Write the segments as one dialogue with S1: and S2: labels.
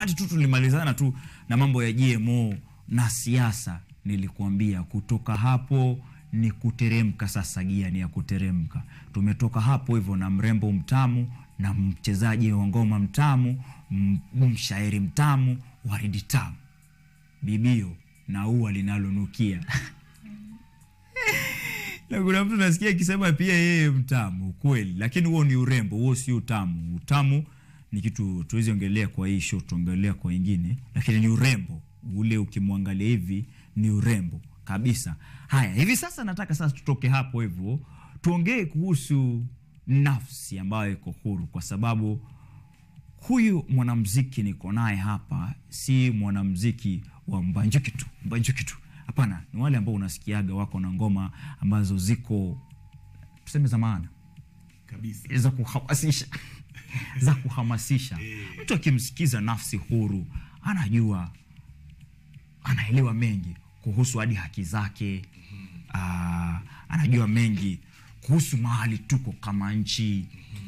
S1: wakati tu tulimalizana tu na mambo ya GMO na siasa, nilikuambia kutoka hapo ni kuteremka. Sasa gia ni ya kuteremka. Tumetoka hapo hivyo na mrembo mtamu na mchezaji wa ngoma mtamu, m- mshairi mtamu, waridi tamu, bibio na ua linalonukia na kuna mtu nasikia akisema pia yeye mtamu kweli, lakini huo ni urembo, huo si utamu. Utamu ni kitu tuwezi ongelea kwa hii show, tuongelea kwa ingine, lakini ni urembo ule, ukimwangalia hivi ni urembo kabisa. Haya, hivi sasa nataka sasa tutoke hapo hivyo tuongee kuhusu nafsi ambayo iko huru, kwa sababu huyu mwanamziki niko naye hapa si mwanamziki wa mbanjuki tu mbanjuki tu hapana ni wale ambao unasikiaga wako na ngoma ambazo ziko tuseme za maana
S2: kabisa
S1: za kuhamasisha za kuhamasisha mtu akimsikiza nafsi huru anajua anaelewa mengi kuhusu hadi haki zake Aa, anajua mengi kuhusu mahali tuko kama nchi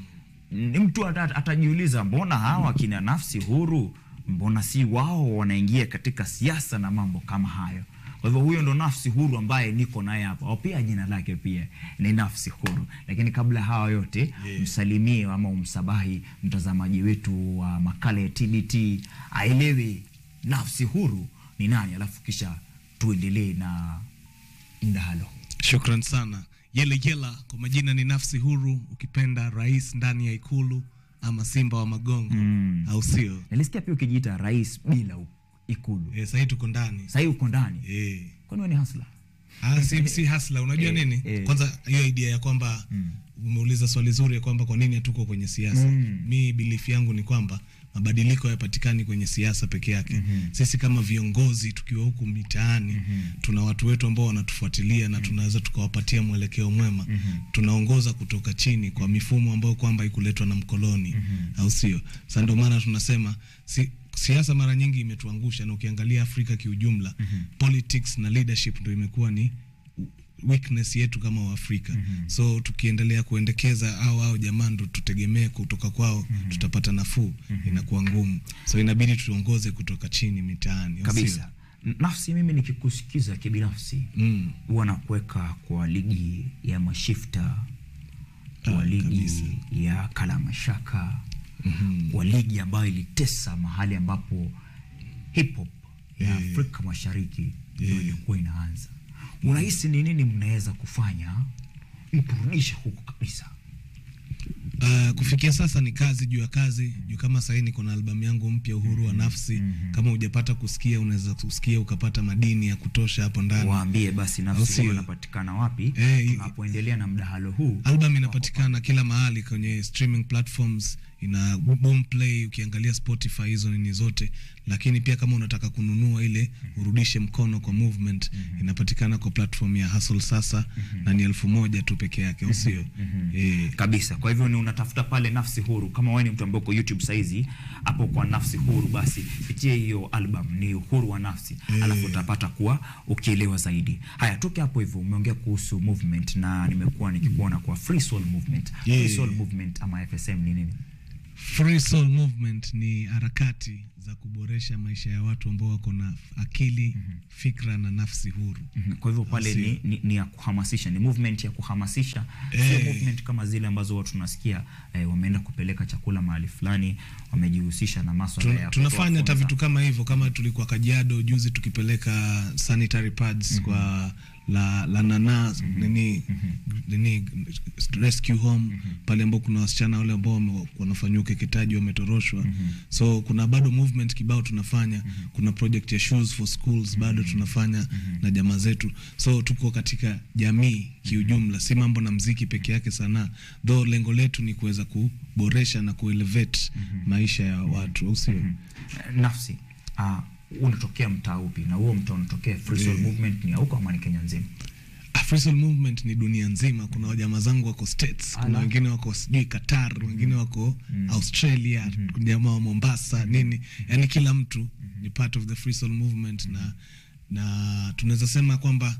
S1: ni mtu ata- atajiuliza mbona hawa kina nafsi huru mbona si wao wanaingia katika siasa na mambo kama hayo kwa hivyo huyo ndo nafsi huru ambaye niko naye hapa Au pia jina lake pia ni nafsi huru lakini kabla ya hawa yote
S2: Yeah.
S1: msalimie ama umsabahi mtazamaji wetu wa makala ya tbt aelewe nafsi huru ni nani alafu kisha tuendelee na mdahalo
S2: shukran sana yele yela kwa majina ni nafsi huru ukipenda rais ndani ya ikulu ama simba wa magongo
S1: Mm.
S2: au sio
S1: nilisikia pia ukijiita rais bila u- ikulu
S2: e, sahii tuko ndani
S1: sahii uko ndani
S2: e.
S1: kwani wewe ni hasla
S2: Ah, si, si hasla unajua
S1: Eh,
S2: nini
S1: eh.
S2: kwanza hiyo idea ya kwamba umeuliza swali zuri ya kwamba kwa nini hatuko kwenye siasa
S1: Mm.
S2: mi bilifu yangu ni kwamba mabadiliko hayapatikani kwenye siasa peke yake mm-hmm. sisi kama viongozi tukiwa huku mitaani mm-hmm. tuna watu wetu ambao wanatufuatilia na tunaweza tukawapatia mwelekeo mwema mm-hmm. tunaongoza kutoka chini kwa mifumo ambayo kwamba ikuletwa na mkoloni mm-hmm. au sio sa ndio maana tunasema si, siasa mara nyingi imetuangusha na ukiangalia afrika kiujumla mm-hmm. politics na leadership ndo imekuwa ni weakness yetu kama waafrika mm-hmm. so tukiendelea kuendekeza au au jamaa ndo tutegemee kutoka kwao mm-hmm. tutapata nafuu mm-hmm. inakuwa ngumu so inabidi tuongoze kutoka chini mitaani au
S1: kabisa nafsi mimi nikikusikiza kibinafsi
S2: sio? mm.
S1: huwa nakuweka kwa ligi ya mashifta kwa
S2: Ah,
S1: ligi
S2: kabisa.
S1: ya kalamashaka
S2: Mhm.
S1: kwa ligi ambayo ilitesa mahali ambapo hip hop ya
S2: Eh.
S1: afrika mashariki ndio
S2: Eh.
S1: ilikuwa inaanza unahisi ni nini mnaweza kufanya mturudishe huko kabisa
S2: Uh, kufikia sasa ni kazi juu ya kazi juu kama sahii niko na albamu yangu mpya uhuru wa nafsi kama hujapata kusikia unaweza kusikia ukapata madini ya kutosha hapo ndani
S1: waambie basi
S2: Au
S1: nafsi
S2: sio?
S1: huru inapatikana wapi
S2: Eh,
S1: tunapoendelea na mdahalo huu
S2: album inapatikana kila mahali kwenye streaming platforms ina boomplay ukiangalia spotify hizo nini zote lakini pia kama unataka kununua ile urudishe mkono kwa movement inapatikana kwa platform ya hustle sasa na ni elfu moja tu peke yake au sio Eh,
S1: kabisa kwa hivyo ni unatafuta pale nafsi huru kama wewe ni mtu ambaye uko youtube saizi hapo kwa nafsi huru basi pitia hiyo album ni uhuru wa nafsi
S2: Eh.
S1: alafu utapata kuwa ukielewa zaidi haya toke hapo hivyo umeongea kuhusu movement na nimekuwa nikikuona kwa free soul movement
S2: Yeah.
S1: free soul movement ama fsm ni nini
S2: Free Soul Movement ni harakati za kuboresha maisha ya watu ambao wako na akili fikra na nafsi huru
S1: Mhm. kwa hivyo pale
S2: Sio.
S1: ni, ni, ni ya kuhamasisha ni movement ya kuhamasisha sio
S2: Eh.
S1: movement kama zile ambazo watu tunasikia eh, wameenda kupeleka chakula mahali fulani wamejihusisha na maswala
S2: Tuna,
S1: ya
S2: tunafanya hata
S1: kutoa
S2: vitu
S1: funza.
S2: kama hivyo kama tulikuwa Kajiado juzi tukipeleka sanitary pads kwa la, la nana nini, nini rescue home pale ambao kuna wasichana wale ambao wame- wanafanyiwa ukeketaji wametoroshwa so kuna bado movement kibao tunafanya kuna project ya shoes for schools bado tunafanya na jamaa zetu so tuko katika jamii kiujumla si mambo na mziki peke yake sanaa though lengo letu ni kuweza kuboresha na kuelevate maisha ya watu au sio
S1: Eh, nafsi uh, unatokea mtaa upi na huo mtaa unatokea free soul
S2: Eh.
S1: movement ni ya huko ama ni kenya nzima
S2: Afrisol movement ni dunia nzima kuna wajamaa zangu wako states kuna
S1: Ala.
S2: wengine wako sijui qatar wengine wako australia jamaa wa mombasa nini yani kila mtu ni part of the free soul movement na na tunaweza sema kwamba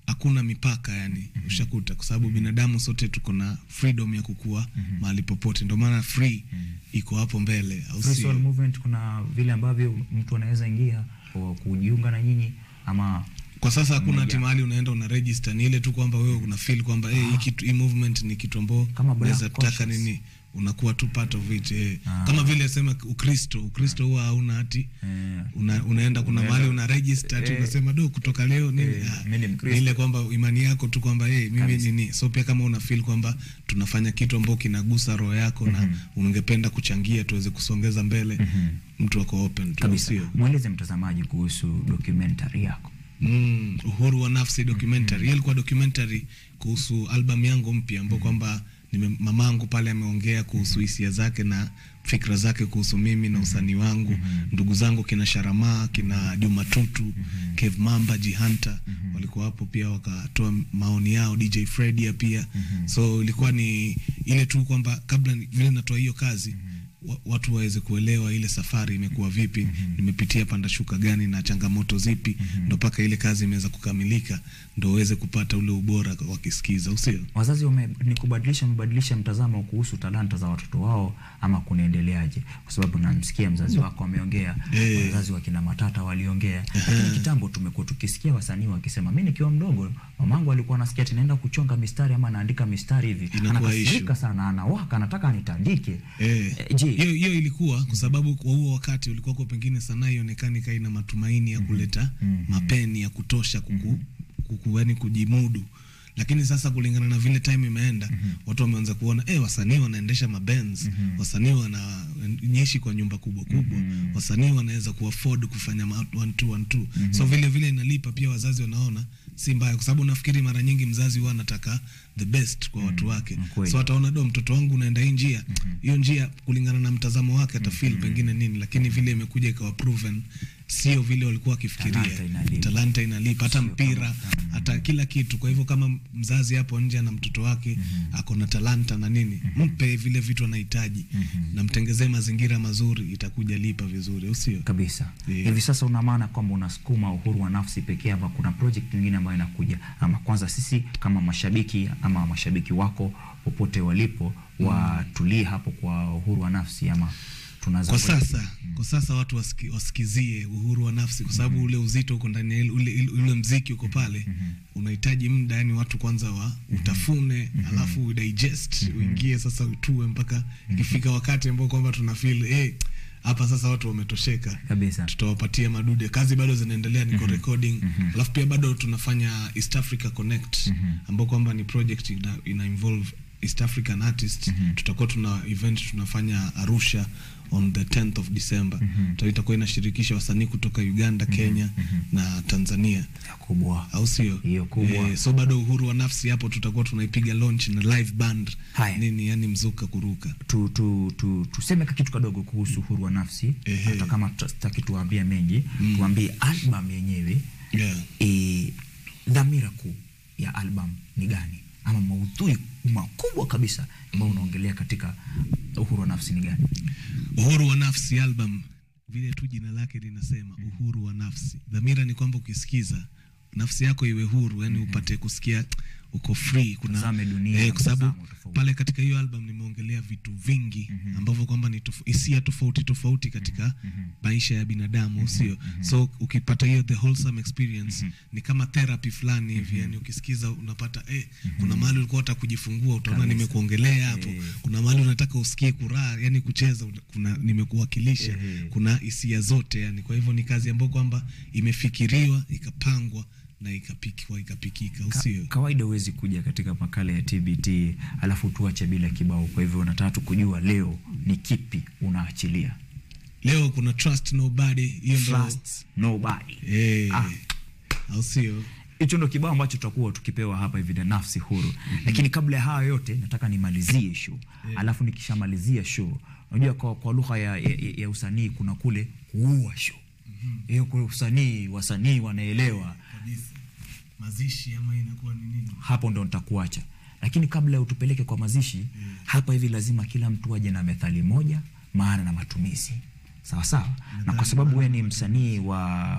S2: hakuna mipaka yani ushakuta kwa sababu binadamu sote tuko na freedom ya kukua mahali popote ndio maana free iko hapo mbele au
S1: Free
S2: sio?
S1: Soul Movement kuna vile ambavyo mtu anaweza ingia kwa kujiunga na nyinyi ama
S2: kwa sasa hakuna
S1: Moja.
S2: ati mahali unaenda una register ni ile tu kwamba wewe una feel kwamba eh, hii kitu hii movement ni kitu ambao
S1: Kama black
S2: unaweza taka
S1: conscious.
S2: nini unakuwa tu part of it eh.
S1: Ah.
S2: kama vile sema ukristo ukristo huwa hauna ati
S1: eh,
S2: una, unaenda kuna
S1: Unaenda-
S2: mahali una register ati
S1: eh,
S2: unasema do kutoka leo nini
S1: eh,
S2: ah,
S1: mimi ni Mkristo.
S2: ni ile kwamba imani yako tu kwamba hey, mimi
S1: Kabisa.
S2: nini so pia kama una feel kwamba tunafanya kitu ambao kinagusa roho yako na ungependa kuchangia tuweze kusongeza mbele mtu ako open tu
S1: kabisa.
S2: sio
S1: Mweleze mtazamaji kuhusu documentary yako.
S2: Mm, uhuru wa nafsi documentary. Hiyo ilikuwa documentary kuhusu album yangu mpya ambao kwamba nime- mamangu pale ameongea kuhusu hisia zake na fikra zake kuhusu mimi na usanii wangu. Ndugu zangu kina Sharamaa, kina Juma Tutu, Kev Mamba, Jihanta walikuwa hapo pia wakatoa maoni yao, DJ Fredia pia. So ilikuwa ni ile tu kwamba kabla ni- vile natoa hiyo kazi wa- watu waweze kuelewa ile safari imekuwa vipi, nimepitia panda shuka gani na changamoto zipi, ndo mpaka ile kazi imeweza kukamilika, ndo uweze kupata ule ubora wakisikiza, usio
S1: Wazazi wame, ni kubadilisha wamebadilisha mtazamo kuhusu talanta za watoto wao ama kunaendeleaje? Kwa sababu namsikia mzazi wako ameongea,
S2: Eh.
S1: wazazi wa kina Matata waliongea, lakini kitambo tumekuwa tukisikia wasanii wakisema, mimi nikiwa mdogo mamangu alikuwa anasikia ati naenda kuchonga mistari ama anaandika mistari hivi,
S2: Inakuwa
S1: anakasirika
S2: issue.
S1: sana, anawaka, anataka anitandike.
S2: Eh,
S1: Eh, je,
S2: hiyo hiyo ilikuwa kwa sababu kwa huo wakati ulikuwa kwa pengine sanaa ionekane kai na matumaini ya kuleta mapeni ya kutosha kuku, kuku yani kujimudu lakini sasa kulingana na vile time imeenda watu wameanza kuona eh, wasanii wanaendesha mabenz wasanii wanaishi kwa nyumba kubwa kubwa wasanii wanaweza kuafford kufanya ma- one two, one two. so vile vile inalipa pia wazazi wanaona si mbaya kwa sababu nafikiri mara nyingi mzazi huwa anataka the best kwa watu wake
S1: ni kweli.
S2: so ataona do mtoto wangu unaenda hii njia hiyo njia kulingana na mtazamo wake atafeel pengine nini lakini vile imekuja ikawa proven sio vile walikuwa wakifikiria
S1: Talanta inalipa.
S2: talanta inalipa hata
S1: Sio
S2: mpira hata kila kitu kwa hivyo kama mzazi hapo nje ana mtoto wake ako na talanta na nini mpe vile vitu anahitaji na mtengezee mazingira mazuri itakuja lipa vizuri au sio
S1: kabisa
S2: Yeah.
S1: hivi sasa una maana kwamba unasukuma uhuru wa nafsi pekee ama kuna project nyingine ambayo inakuja ama kwanza sisi kama mashabiki ama mashabiki wako popote walipo watulie hapo kwa uhuru wa nafsi ama tunaanza
S2: kwa
S1: kwenda-
S2: sasa kwa sasa watu wasiki, wasikizie uhuru wa nafsi kwa sababu ule uzito uko ndani ya ile- ule, ule, ule mziki uko pale unahitaji muda yani watu kwanza wa utafune alafu digest uingie sasa utue mpaka ikifika wakati ambao kwamba tuna feel eh hapa sasa watu wametosheka
S1: kabisa
S2: tutawapatia madude kazi bado zinaendelea niko recording alafu pia bado tunafanya east africa connect ambao kwamba ni project ina, ina involve east african artists tutakuwa tuna event tunafanya arusha on the 10th of december mm itakuwa inashirikisha wasanii kutoka uganda kenya na tanzania
S1: ya kubwa
S2: au sio
S1: Hiyo kubwa.
S2: Eh, so bado uhuru wa nafsi hapo tutakuwa tunaipiga launch na live band
S1: Haya.
S2: nini yani mzuka kuruka
S1: tu, tu, tu, tuseme ka kitu kadogo kuhusu uhuru wa nafsi
S2: Ehe.
S1: hata kama tutaki tuambie mengi tuambie album yenyewe
S2: yeah.
S1: e, dhamira kuu ya album ni gani ama maudhui makubwa kabisa ambayo unaongelea katika uhuru wa nafsi ni gani
S2: uhuru wa nafsi album vile tu jina lake linasema uhuru wa nafsi dhamira ni kwamba ukisikiza nafsi yako iwe huru yani upate kusikia uko free kuna
S1: Tazame dunia
S2: eh, kwa sababu
S1: mtazamo tofauti.
S2: pale katika hiyo album nimeongelea vitu vingi ambavyo kwamba ni tof- hisia tofauti tofauti katika maisha ya binadamu sio so ukipata hiyo the wholesome experience ni kama therapy fulani hivi yani ukisikiza unapata eh, kuna mahali ulikuwa hata kujifungua utaona
S1: Kabisa.
S2: nimekuongelea hapo
S1: Eh.
S2: kuna mahali unataka usikie kuraa yani kucheza una- kuna nimekuwakilisha
S1: Ehe.
S2: kuna hisia zote yani kwa hivyo ni kazi ambayo kwamba imefikiriwa ikapangwa na ikapikwa ikapikika usio
S1: kawaida huwezi kuja katika makala ya tbt alafu tuache bila kibao kwa hivyo nataka tu kujua leo ni kipi unaachilia
S2: leo kuna trust nobody hiyo ndo
S1: Trust nobody
S2: eh,
S1: Ah.
S2: au sio
S1: hicho ndo kibao ambacho tutakuwa tukipewa hapa hivi na nafsi huru lakini kabla ya hayo yote nataka nimalizie show alafu nikishamalizia show unajua kwa, kwa lugha ya, ya, ya usanii kuna kule kuua show hiyo kule usanii wasanii wanaelewa
S2: kabisa mazishi ama inakuwa ni nini
S1: hapo ndo nitakuacha lakini kabla ya utupeleke kwa mazishi hapa hivi lazima kila mtu aje na methali moja maana na matumizi sawa sawa na kwa sababu wewe ni msanii wa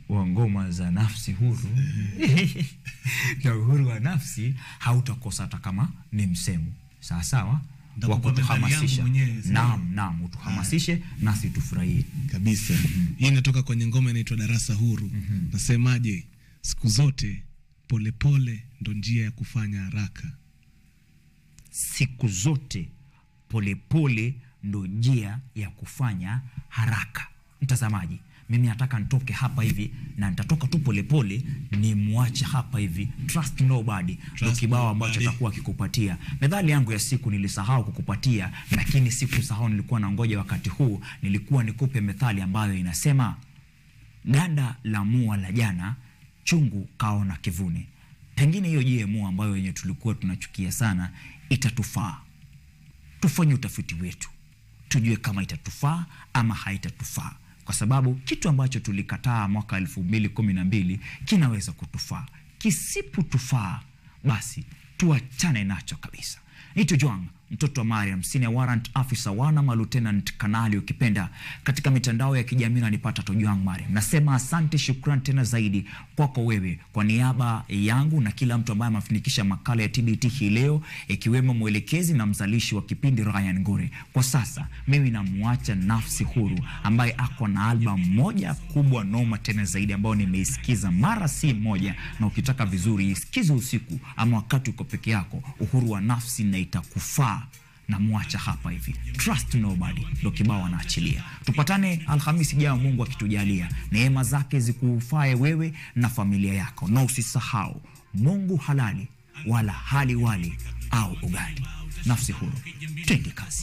S1: wa ngoma za nafsi huru na uhuru wa nafsi hautakosa hata kama ni msemo sawa sawa
S2: Ndapo
S1: wa
S2: kwa methali yangu
S1: kutuhamasisha
S2: mwenyewe, sawa.
S1: naam naam utuhamasishe nasi tufurahie
S2: kabisa hii inatoka kwenye ngoma inaitwa darasa huru nasemaje siku zote polepole pole, ndo njia ya kufanya haraka
S1: siku zote polepole ndo njia ya kufanya haraka mtazamaji mimi nataka nitoke hapa hivi na nitatoka tu polepole ni mwache hapa hivi trust nobody ndo
S2: Trust
S1: kibao ambacho
S2: nobody.
S1: takuwa kikupatia methali yangu ya siku nilisahau kukupatia lakini sikusahau nilikuwa na ngoja wakati huu nilikuwa nikupe methali ambayo inasema ganda la mua la jana chungu kaona kivune pengine hiyo je mua ambayo yenye tulikuwa tunachukia sana itatufaa tufanye utafiti wetu tujue kama itatufaa ama haitatufaa kwa sababu kitu ambacho tulikataa mwaka elfu mbili kumi na mbili kinaweza kutufaa kisipotufaa basi tuachane nacho kabisa nito jwang mtoto wa mariam senior warrant officer wanama lieutenant kanali ukipenda katika mitandao ya kijamii nanipata tojwang mariam nasema asante shukran tena zaidi kwako wewe kwa niaba yangu na kila mtu ambaye amefanikisha makala ya tbt hii leo ikiwemo mwelekezi na mzalishi wa kipindi ryan ngore kwa sasa mimi namwacha nafsi huru ambaye ako na album moja kubwa noma tena zaidi ambayo nimeisikiza mara si moja na ukitaka vizuri isikize usiku ama wakati uko peke yako uhuru wa nafsi na itakufaa na mwacha hapa hivi trust nobody ndo kibao anaachilia tupatane alhamisi jao mungu akitujalia neema zake zikufae wewe na familia yako na usisahau mungu halali wala hali wali au ugali nafsi huru twende kazi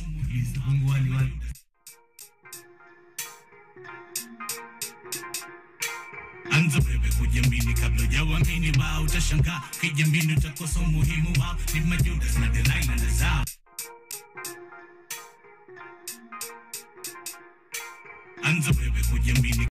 S3: anza wewe kujiamini kabla ujawamini wao utashangaa kijiamini utakosa umuhimu wao ni majudas na delaila na zao anza wewe kujiamini